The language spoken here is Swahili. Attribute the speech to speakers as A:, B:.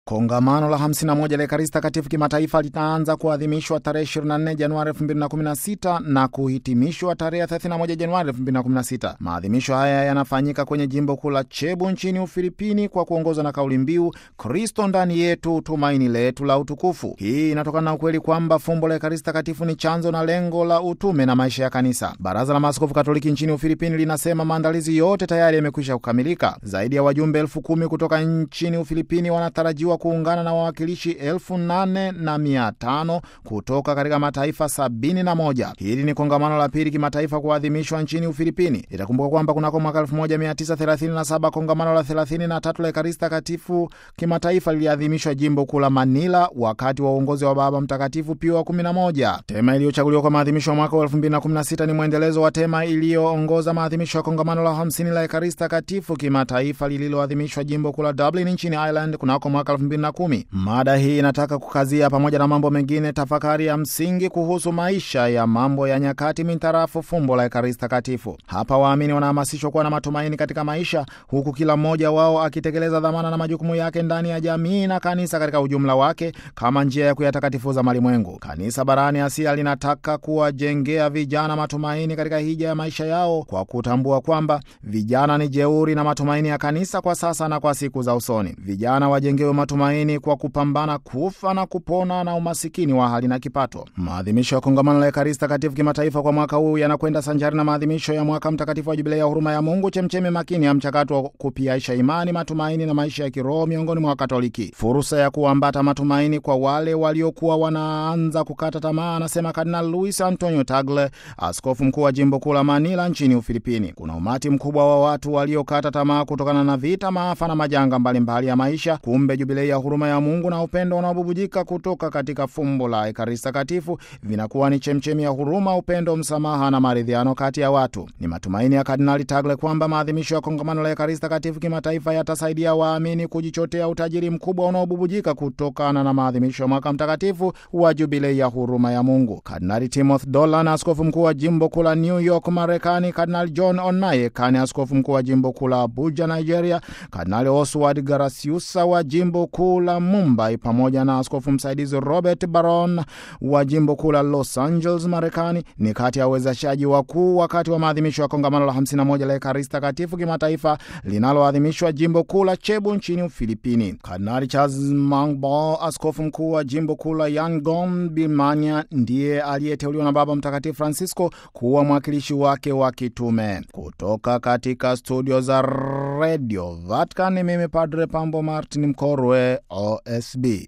A: Kongamano la 51 la Ekaristi Takatifu kimataifa litaanza kuadhimishwa tarehe 24 Januari 2016 na kuhitimishwa tarehe 31 Januari 2016. Maadhimisho haya yanafanyika kwenye jimbo kuu la Cebu nchini Ufilipini kwa kuongozwa na kauli mbiu Kristo ndani yetu, tumaini letu la utukufu. Hii inatokana na ukweli kwamba fumbo la Ekaristi Takatifu ni chanzo na lengo la utume na maisha ya Kanisa. Baraza la Maaskofu Katoliki nchini Ufilipini linasema maandalizi yote tayari yamekwisha kukamilika. Zaidi ya wajumbe elfu kumi kutoka nchini Ufilipini wanatarajiwa kuungana na wawakilishi elfu nane na mia tano kutoka katika mataifa sabini na moja. Hili ni kongamano la pili kimataifa kuadhimishwa nchini Ufilipini. Itakumbuka kwamba kunako mwaka 1937 kongamano la 33 la Ekaristi Takatifu kimataifa liliadhimishwa jimbo kuu la Manila wakati wa uongozi wa Baba Mtakatifu Pio wa 11. Tema iliyochaguliwa kwa maadhimisho ya mwaka wa 2016 ni mwendelezo wa tema iliyoongoza maadhimisho ya kongamano la 50 la Ekaristi Takatifu kimataifa lililoadhimishwa jimbo kuu la Dublin nchini Ireland kunako mwaka 2010. Mada hii inataka kukazia pamoja na mambo mengine tafakari ya msingi kuhusu maisha ya mambo ya nyakati mintarafu fumbo la Ekaristi Takatifu. Hapa waamini wanahamasishwa kuwa na matumaini katika maisha, huku kila mmoja wao akitekeleza dhamana na majukumu yake ndani ya jamii na kanisa katika ujumla wake kama njia ya kuyatakatifuza malimwengu. Kanisa barani Asia linataka kuwajengea vijana matumaini katika hija ya maisha yao kwa kutambua kwamba vijana ni jeuri na matumaini ya kanisa kwa sasa na kwa siku za usoni. Vijana wajengewe matumaini kwa kupambana kufa na kupona na umasikini wa hali na kipato. Maadhimisho ya kongamano la Ekaristi Takatifu kimataifa kwa mwaka huu yanakwenda sanjari na maadhimisho ya mwaka mtakatifu wa Jubilei ya huruma ya Mungu, chemchemi makini ya mchakato wa kupiaisha imani, matumaini na maisha ya kiroho miongoni mwa Wakatoliki, fursa ya kuambata matumaini kwa wale waliokuwa wanaanza kukata tamaa, anasema Kardinal Luis Antonio Tagle, askofu mkuu wa jimbo kuu la Manila nchini Ufilipini. Kuna umati mkubwa wa watu waliokata tamaa kutokana na vita, maafa na majanga mbalimbali mbali ya maisha. Kumbe Jubilei ya huruma ya Mungu na upendo unaobubujika kutoka katika fumbo la Ekaristi Takatifu vinakuwa ni chemchemi ya huruma, upendo, msamaha na maridhiano kati ya watu. Ni matumaini ya Kardinali Tagle kwamba maadhimisho ya kongamano la Ekaristi Takatifu kimataifa yatasaidia waamini kujichotea utajiri mkubwa unaobubujika kutokana na maadhimisho ya mwaka mtakatifu wa Jubilei ya huruma ya Mungu. Kardinali Timothy Dolan, askofu mkuu wa jimbo kuu la New York, Marekani, Kardinali John Onayekani, askofu mkuu wa jimbo kuu la Abuja, Nigeria, Kardinali Oswald Garasiusa wa jimbo kuu la Mumbai, pamoja na askofu msaidizi Robert Baron wa jimbo kuu la Los Angeles, Marekani, ni kati ya wawezeshaji wakuu wakati wa maadhimisho ya kongamano la 51 la Ekaristi Takatifu kimataifa linaloadhimishwa jimbo kuu la Cebu nchini Ufilipini. Kardinali Charles Mangbo, askofu mkuu wa jimbo kuu la Yangon, Birmania, ndiye aliyeteuliwa na Baba Mtakatifu Francisco kuwa mwakilishi wake wa kitume. Kutoka katika studio za Radio Vatican, mimi Padre Pambo Martin Mkorwe, OSB.